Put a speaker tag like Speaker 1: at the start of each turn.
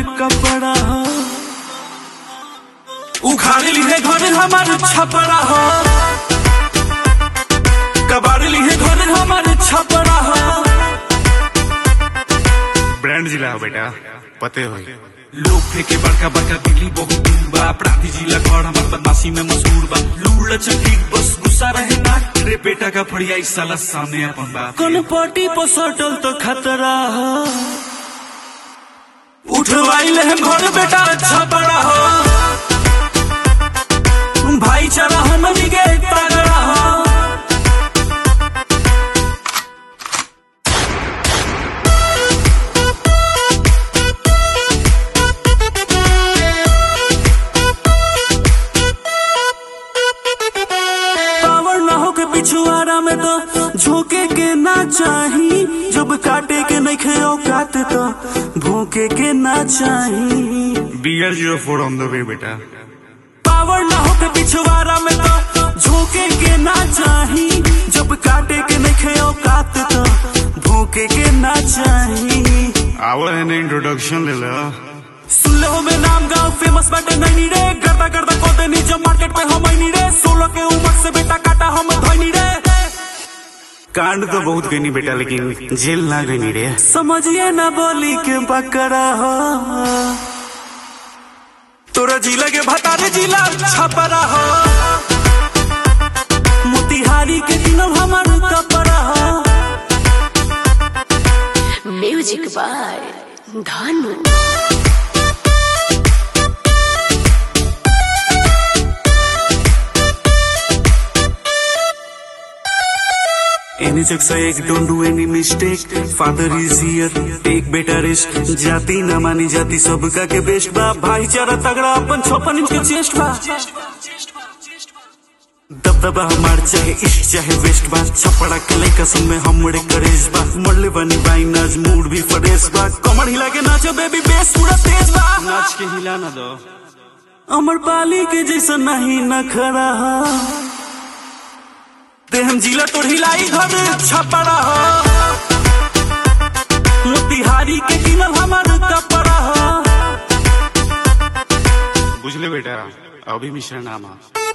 Speaker 1: कपड़ा हो उखाड़ ली है घर हमारे छपरा हो कबाड़ ली है घर हमारे छपरा हो
Speaker 2: ब्रांड जिला हो बेटा पते हो
Speaker 1: लोग फेंके बड़का बड़का दिल्ली बहुत दूर बा अपराधी जिला घर हमार बदमाशी में मशहूर बा लूड़ लचकी बस गुस्सा रहे ना रे बेटा का फड़िया इस साला सामने अपन बा कौन पार्टी पर सटल तो खतरा हो उठवाइले हम घर बेटा अच्छा बड़ा हो भाईचारा हमनी के तगड़ा हो पावर ना हो के पिछुआरा में तो झोंके के ना चाही जब काटे के नहीं खे औकात तो भोंके के ना चाही
Speaker 2: B R zero four on the way बेटा
Speaker 1: पावर ना हो के पिछुआरा में तो झोंके के ना चाही जब काटे के नहीं खे औकात तो भोंके के ना चाही
Speaker 2: आवर है ना इंट्रोडक्शन ले लो
Speaker 1: सुन ले हो मैं नाम गाँव फेमस बाटे नहीं रे करता करता कोते नीचे मार्केट पे हम नहीं रे सोलह के उम्र से बेटा काटा हम धनी रे
Speaker 2: कांड तो बहुत गई बेटा लेकिन जेल ना गई रे
Speaker 1: समझिए ना बोली के बकरा हो तोरा जिला के भतारे जिला छपरा हो मोतिहारी के दिनम हमार कपरा हो
Speaker 3: music by Dhanu
Speaker 1: Any checks I don't do any mistake. Father is here, take better risk. जाति न मानी जाति सबका के बेस्ट बा भाईचारा तगड़ा अपन छप्पन इंच के चेस्ट बा दबदबा हमार चाहे इश्क चाहे वेस्ट बा छपड़ा के लइका सब में हमरे करेज बा मरले बनी बाई नाच मूड भी फ्रेश बा कमर हिला के नाचो बेबी बेस पूरा तेज बा
Speaker 2: नाच के हिला ना दो
Speaker 1: अमर पाली के जैसा नहीं न खड़ा हो ते हम जिला तो हिलाई घर छपड़ा हो मोतिहारी के किनल हमार कपड़ा हो
Speaker 2: बुझले बेटा अभी मिश्रा नाम है